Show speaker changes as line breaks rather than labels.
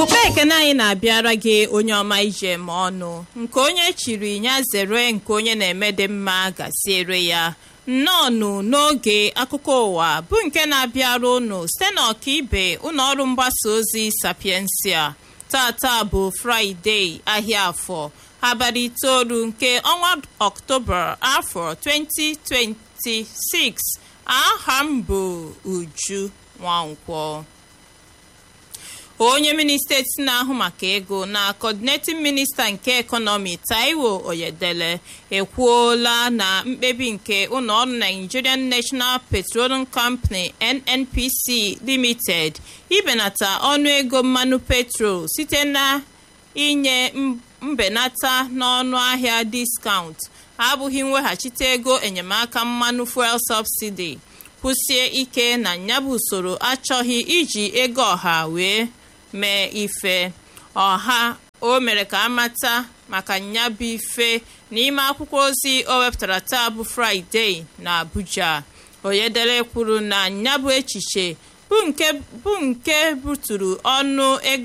okpe ekene anyị na-abịara gị onye ọma ije ma ọnụ nke onye chiri ya zere nke onye na-eme dị mma gaziere ya nnọọnụ n'oge akụkọ ụwa bụ nke na-abịara unu site n'ọkaibe ụlọ ọrụ mgbasa ozi sapiensia tata bụ fraịde ahịa afọ abalị itoolu nke ọnwa ọktoba afọ 2026 aha m bụ uju nwankwọ onye minista eti na-ahụ maka ego na coordinating minista nke ekọnọmi taiwo oyedele ekwuola na mkpebi nke ụlọọrụ nigerian national petroleum company nnpc limited ibenata ọnụego mmanụ petrol site na inye mbenata n'ọnụ ahịa diskaụnt abụghị mweghachite ego enyemaka mmanụ fuel subsidy kwụsie ike na nyabụ usoro achọghị iji ego ọha wee mee ife ọha o mere ka amata maka nyabụ ife n'ime akwụkwọ ozi o wepụtara taa bụ fraịde na abuja oyedere kwuru na nyabụ echiche bụ nke buturu ọnụ ego